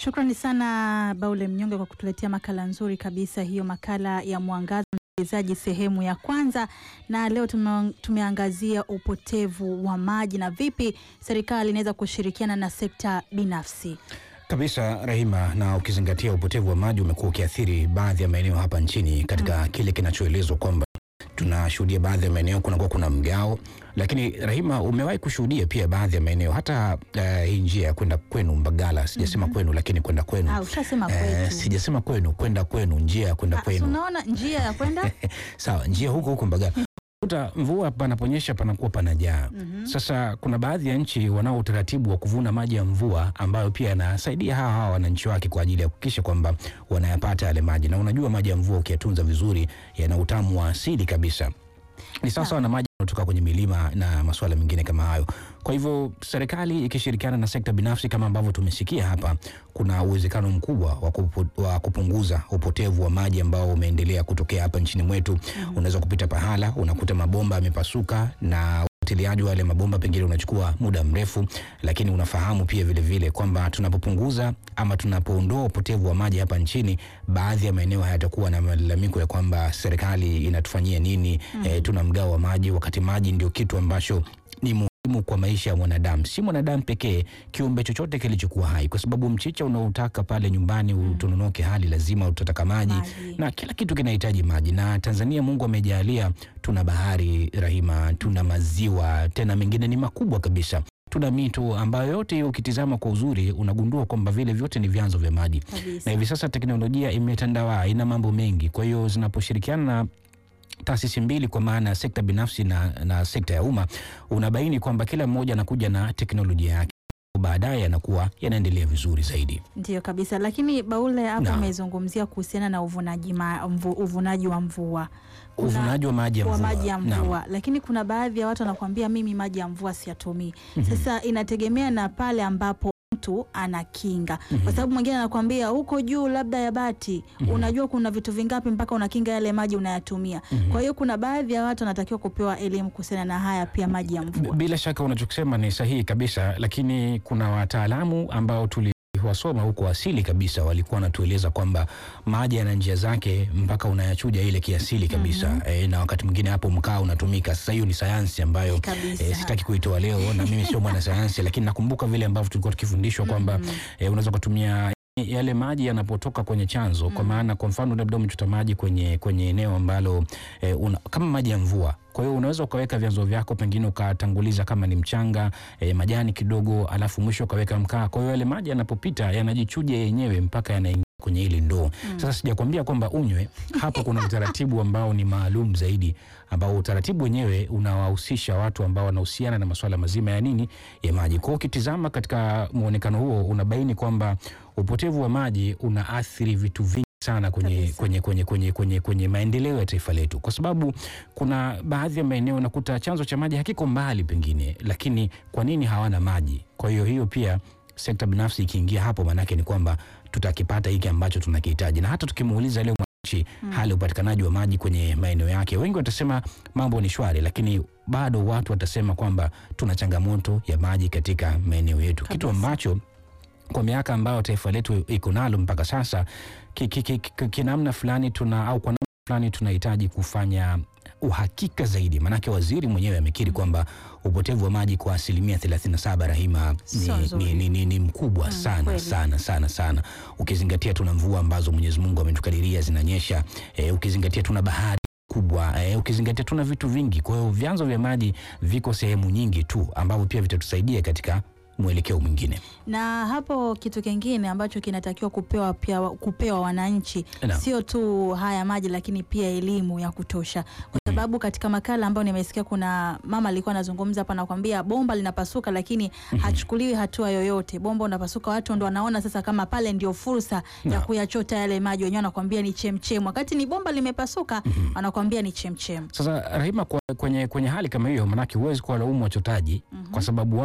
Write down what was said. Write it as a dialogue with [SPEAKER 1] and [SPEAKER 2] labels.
[SPEAKER 1] Shukrani sana Baule Mnyonge kwa kutuletea makala nzuri kabisa hiyo, makala ya Mwangaza msikilizaji, sehemu ya kwanza. Na leo tume, tumeangazia upotevu wa maji na vipi serikali inaweza kushirikiana na sekta binafsi.
[SPEAKER 2] Kabisa Rahima, na ukizingatia upotevu wa maji umekuwa ukiathiri baadhi ya maeneo hapa nchini katika mm. kile kinachoelezwa kwamba tunashuhudia baadhi ya maeneo kunakuwa kuna mgao, lakini Rahima, umewahi kushuhudia pia baadhi ya maeneo hata uh, hii njia ya kwenda kwenu Mbagala, sijasema mm -hmm. kwenu, lakini kwenda kwenu
[SPEAKER 1] Ah, ushasema
[SPEAKER 2] uh,
[SPEAKER 1] kwetu.
[SPEAKER 2] sijasema kwenu, kwenda kwenu, njia ya kwenda
[SPEAKER 1] Ah,
[SPEAKER 2] kwenu
[SPEAKER 1] Tunaona njia ya kwenda
[SPEAKER 2] sawa, njia huko huko Mbagala kuta mvua panaponyesha panakuwa panajaa.
[SPEAKER 1] Mhm.
[SPEAKER 2] Sasa kuna baadhi ya nchi wanao utaratibu wa kuvuna maji ya mvua ambayo pia yanasaidia hawa hawa wananchi wake kwa ajili ya kuhakikisha kwamba wanayapata yale maji, na unajua maji ya mvua ukiyatunza vizuri yana utamu wa asili kabisa ni sawa sawa na maji yanayotoka kwenye milima na masuala mengine kama hayo. Kwa hivyo serikali ikishirikiana na sekta binafsi kama ambavyo tumesikia hapa, kuna uwezekano mkubwa wa, kupu, wa kupunguza upotevu wa maji ambao umeendelea kutokea hapa nchini mwetu. Unaweza kupita pahala unakuta mabomba yamepasuka na ufuatiliaji wa yale mabomba pengine unachukua muda mrefu, lakini unafahamu pia vile vile kwamba tunapopunguza ama tunapoondoa upotevu wa maji hapa nchini, baadhi ya maeneo hayatakuwa na malalamiko ya kwamba serikali inatufanyia nini, eh, tuna mgao wa maji, wakati maji ndio kitu ambacho ni muhimu kwa maisha ya mwanadamu, si mwanadamu pekee, kiumbe chochote kilichokuwa hai, kwa sababu mchicha unaotaka pale nyumbani utononoke hali lazima utataka maji
[SPEAKER 1] Maji.
[SPEAKER 2] na kila kitu kinahitaji maji. Na Tanzania Mungu amejalia, tuna bahari Rahima, tuna maziwa, tena mengine ni makubwa kabisa, tuna mito ambayo yote hiyo ukitizama kwa uzuri unagundua kwamba vile vyote ni vyanzo vya maji na
[SPEAKER 1] kabisa.
[SPEAKER 2] hivi sasa teknolojia imetandawaa, ina mambo mengi. Kwa hiyo zinaposhirikiana na taasisi mbili kwa maana ya sekta binafsi na, na sekta ya umma, unabaini kwamba kila mmoja anakuja na teknolojia yake, baadaye yanakuwa yanaendelea vizuri zaidi.
[SPEAKER 1] Ndio kabisa, lakini Baule hapo
[SPEAKER 2] Naam.
[SPEAKER 1] umezungumzia kuhusiana na uvunaji, ma, mvu, uvunaji wa mvua Kuna-
[SPEAKER 2] Uvunaji wa maji ya
[SPEAKER 1] wa
[SPEAKER 2] mvua,
[SPEAKER 1] maji ya
[SPEAKER 2] Naam.
[SPEAKER 1] mvua, lakini kuna baadhi ya watu wanakuambia mimi maji ya mvua siyatumii. Sasa inategemea na pale ambapo mtu anakinga, kwa sababu mwingine anakuambia huko juu labda ya bati, unajua kuna vitu vingapi mpaka unakinga yale maji unayatumia. Kwa hiyo kuna baadhi ya watu wanatakiwa kupewa elimu kuhusiana na haya pia maji ya mvua.
[SPEAKER 2] Bila shaka unachokisema ni sahihi kabisa, lakini kuna wataalamu ambao tuliwasoma huko asili kabisa, walikuwa wanatueleza kwamba maji yana njia zake mpaka unayachuja ile kiasili kabisa e, na wakati mwingine hapo mkaa unatumika. Sasa hiyo ni sayansi ambayo
[SPEAKER 1] Kabisa.
[SPEAKER 2] e, sitaki kuitoa leo na mimi sio mwana sayansi, lakini nakumbuka vile ambavyo tulikuwa tukifundishwa kwamba e, unaweza kutumia yale maji yanapotoka kwenye chanzo kwa maana kwa mfano labda umechota maji kwenye, kwenye eneo ambalo e, una, kama maji ya mvua kwa hiyo unaweza ukaweka vyanzo vyako pengine ukatanguliza kama ni mchanga e, majani kidogo alafu mwisho ukaweka mkaa kwa hiyo yale maji yanapopita yanajichuja yenyewe mpaka yanaingia kwenye ile ndoo sasa sijakwambia kwamba unywe hapo kuna utaratibu ambao ni maalum zaidi ambao utaratibu wenyewe unawahusisha watu ambao wanahusiana na masuala mazima ya nini ya maji kwa hiyo ukitizama katika muonekano huo unabaini kwamba upotevu wa maji unaathiri vitu vingi sana kwenye,
[SPEAKER 1] Kabisa.
[SPEAKER 2] kwenye, kwenye, kwenye, kwenye, kwenye maendeleo ya taifa letu, kwa sababu kuna baadhi ya maeneo unakuta chanzo cha maji hakiko mbali pengine, lakini kwa nini hawana maji? Kwa hiyo hiyo pia sekta binafsi ikiingia hapo, maanake ni kwamba tutakipata hiki ambacho tunakihitaji, na hata tukimuuliza leo mwananchi hali ya upatikanaji wa maji kwenye maeneo yake, wengi watasema mambo ni shwari, lakini bado watu watasema kwamba tuna changamoto ya maji katika maeneo yetu, kitu
[SPEAKER 1] Kabisa.
[SPEAKER 2] ambacho kwa miaka ambayo taifa letu iko nalo mpaka sasa ki- ki- ki- ki- kinamna fulani tuna au kwa namna fulani tunahitaji kufanya uhakika zaidi, maanake waziri mwenyewe amekiri kwamba upotevu wa maji kwa asilimia 37 Rahima
[SPEAKER 1] Sio
[SPEAKER 2] ni,
[SPEAKER 1] nzuri.
[SPEAKER 2] ni, ni, ni, ni mkubwa
[SPEAKER 1] Mm,
[SPEAKER 2] sana
[SPEAKER 1] kweli.
[SPEAKER 2] sana sana sana, ukizingatia tuna mvua ambazo Mwenyezi Mungu ametukadiria zinanyesha, eh, ukizingatia tuna bahari kubwa eh, ukizingatia tuna vitu vingi. Kwa hiyo vyanzo vya maji viko sehemu nyingi tu ambavyo pia vitatusaidia katika mwelekeo mwingine.
[SPEAKER 1] na hapo kitu kingine ambacho kinatakiwa kupewa pia kupewa wananchi
[SPEAKER 2] Naam.
[SPEAKER 1] sio tu haya maji, lakini pia elimu ya kutosha, kwa sababu katika makala ambayo nimesikia kuna mama alikuwa anazungumza hapa, nakwambia bomba linapasuka, lakini hachukuliwi hatua yoyote. Bomba unapasuka, watu ndo wanaona sasa kama pale ndio fursa ya
[SPEAKER 2] Naam.
[SPEAKER 1] kuyachota yale maji, wenyewe wanakwambia ni chemchem, wakati ni bomba limepasuka, wanakwambia ni chemchem.
[SPEAKER 2] Sasa Rahima, kwa, kwenye, kwenye hali kama hiyo, manake huwezi kuwalaumu wachotaji kwa sababu